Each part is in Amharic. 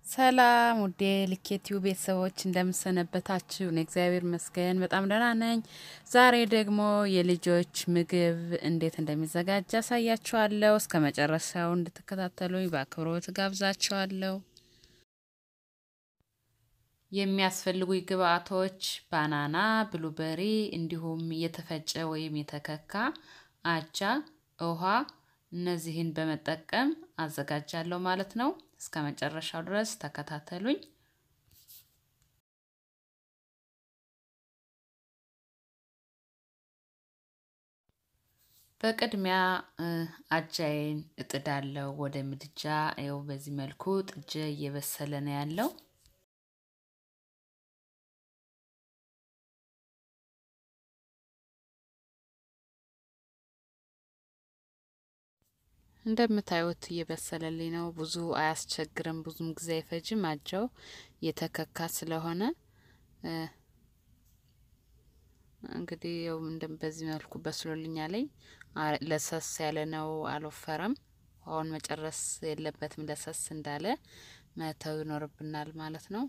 ሰላም ውዴ ልኬቲዩ ቤተሰቦች እንደምሰነበታችሁ? እኔ እግዚአብሔር ይመስገን በጣም ደህና ነኝ። ዛሬ ደግሞ የልጆች ምግብ እንዴት እንደሚዘጋጅ አሳያችኋለሁ። እስከ መጨረሻው እንድትከታተሉኝ በአክብሮት ጋብዛችኋለሁ። የሚያስፈልጉኝ ግብአቶች ባናና፣ ብሉበሪ እንዲሁም የተፈጨ ወይም የተከካ አጃ፣ ውሃ እነዚህን በመጠቀም አዘጋጃለሁ ማለት ነው። እስከ መጨረሻው ድረስ ተከታተሉኝ። በቅድሚያ አጃዬን እጥዳለሁ ወደ ምድጃ። ይኸው በዚህ መልኩ ጥጄ እየበሰለ ነው ያለው። እንደምታዩት እየበሰለልኝ ነው። ብዙ አያስቸግርም፣ ብዙም ጊዜ አይፈጅም። አጃው የተከካ ስለሆነ እንግዲህ ያው በዚህ መልኩ በስሎልኛለኝ። ለሰስ ያለ ነው፣ አልወፈረም። ውሃውን መጨረስ የለበትም። ለሰስ እንዳለ መተው ይኖርብናል ማለት ነው።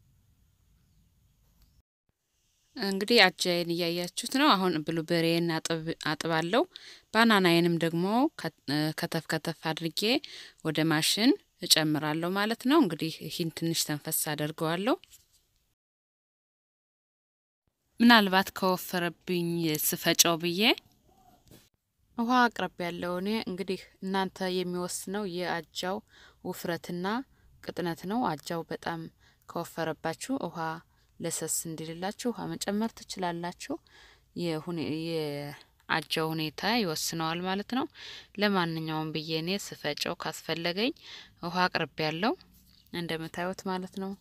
እንግዲህ አጃዬን እያያችሁት ነው። አሁን ብሉበሬን አጥባለሁ። ባናናዬንም ደግሞ ከተፍ ከተፍ አድርጌ ወደ ማሽን እጨምራለሁ ማለት ነው። እንግዲህ ይህን ትንሽ ተንፈስ አደርገዋለሁ። ምናልባት ከወፈረብኝ ስፈጨው ብዬ ውሃ አቅርብ ያለው እኔ እንግዲህ እናንተ የሚወስነው የአጃው ውፍረትና ቅጥነት ነው። አጃው በጣም ከወፈረባችሁ ውሃ ለሰስ እንዲልላችሁ ውሃ መጨመር ትችላላችሁ። የአጃው ሁኔታ ይወስነዋል ማለት ነው። ለማንኛውም ብዬ እኔ ስፈጨው ካስፈለገኝ ውሃ አቅርቤ ያለው እንደምታዩት ማለት ነው።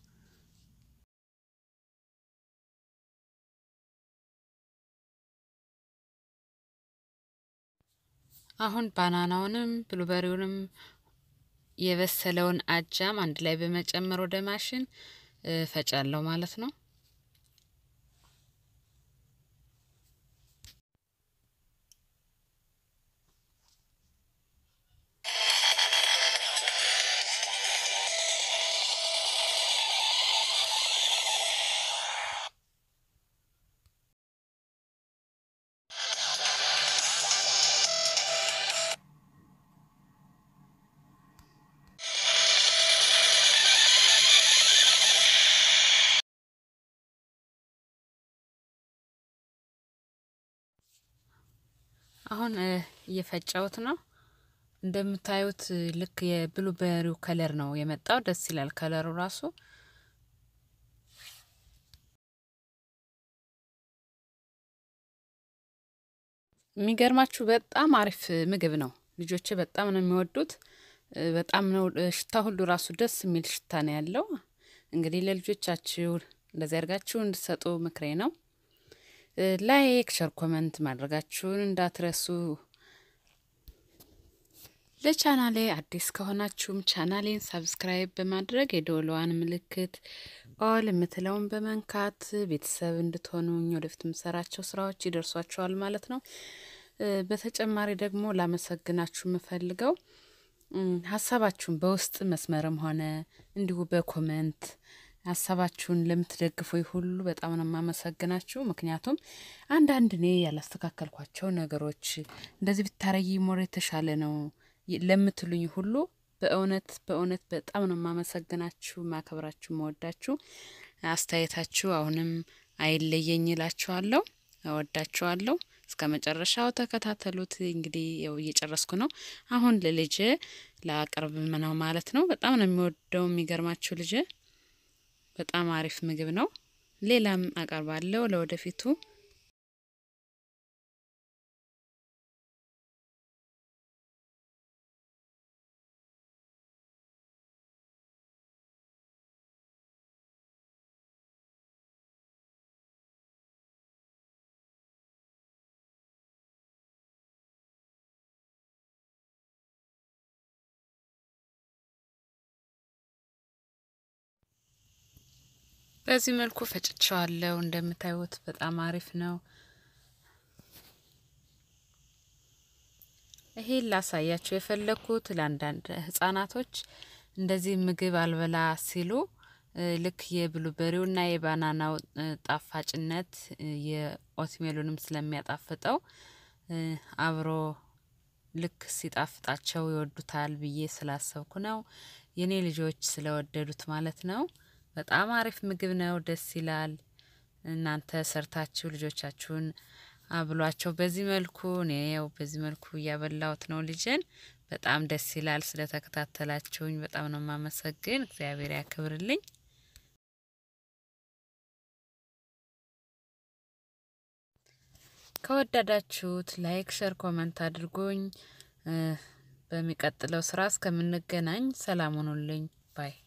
አሁን ባናናውንም ብሉበሪውንም የበሰለውን አጃም አንድ ላይ በመጨመር ወደ ማሽን ፈጫለሁ ማለት ነው። አሁን እየፈጨሁት ነው። እንደምታዩት ልክ የብሉበሪው ከለር ነው የመጣው። ደስ ይላል ከለሩ ራሱ። የሚገርማችሁ በጣም አሪፍ ምግብ ነው። ልጆቼ በጣም ነው የሚወዱት። በጣም ነው ሽታ ሁሉ ራሱ ደስ የሚል ሽታ ነው ያለው። እንግዲህ ለልጆቻችሁ እንደዚህ አድርጋችሁ እንድትሰጡ ምክሬ ነው። ላይክ፣ ሸር፣ ኮመንት ማድረጋችሁን እንዳትረሱ። ለቻናሌ አዲስ ከሆናችሁም ቻናሌን ሰብስክራይብ በማድረግ የደወሏን ምልክት ኦል የምትለውን በመንካት ቤተሰብ እንድትሆኑኝ ወደፊት የምሰራቸው ስራዎች ይደርሷችኋል ማለት ነው። በተጨማሪ ደግሞ ላመሰግናችሁ የምፈልገው ሀሳባችሁን በውስጥ መስመርም ሆነ እንዲሁ በኮመንት ሀሳባችሁን ለምትደግፉ ሁሉ በጣም ነው የማመሰግናችሁ። ምክንያቱም አንዳንድ እኔ ያላስተካከልኳቸው ነገሮች እንደዚህ ብታረጊ ሞር የተሻለ ነው ለምትሉኝ ሁሉ በእውነት በእውነት በጣም ነው የማመሰግናችሁ፣ ማከብራችሁ፣ መወዳችሁ። አስተያየታችሁ አሁንም አይለየኝ እላችኋለሁ። እወዳችኋለሁ። እስከ መጨረሻው ተከታተሉት። እንግዲህ ያው እየጨረስኩ ነው። አሁን ለልጄ ላቀርብ ነው ማለት ነው። በጣም ነው የሚወደው። የሚገርማችሁ ልጄ በጣም አሪፍ ምግብ ነው። ሌላም አቀርባለሁ ለወደፊቱ። በዚህ መልኩ ፈጭቸዋለሁ። እንደምታዩት በጣም አሪፍ ነው። ይሄን ላሳያችሁ የፈለግኩት ለአንዳንድ ህጻናቶች እንደዚህ ምግብ አልበላ ሲሉ ልክ የብሉበሪውና የባናናው ጣፋጭነት የኦትሜሉንም ስለሚያጣፍጠው አብሮ ልክ ሲጣፍጣቸው ይወዱታል ብዬ ስላሰብኩ ነው። የኔ ልጆች ስለወደዱት ማለት ነው። በጣም አሪፍ ምግብ ነው፣ ደስ ይላል። እናንተ ሰርታችሁ ልጆቻችሁን አብሏቸው። በዚህ መልኩ እኔ ያው በዚህ መልኩ እያበላሁት ነው ልጅን። በጣም ደስ ይላል። ስለተከታተላችሁኝ በጣም ነው የማመሰግን። እግዚአብሔር ያክብርልኝ። ከወደዳችሁት ላይክ፣ ሸር፣ ኮመንት አድርጉኝ። በሚቀጥለው ስራ እስከምንገናኝ ሰላም ሁኑልኝ ባይ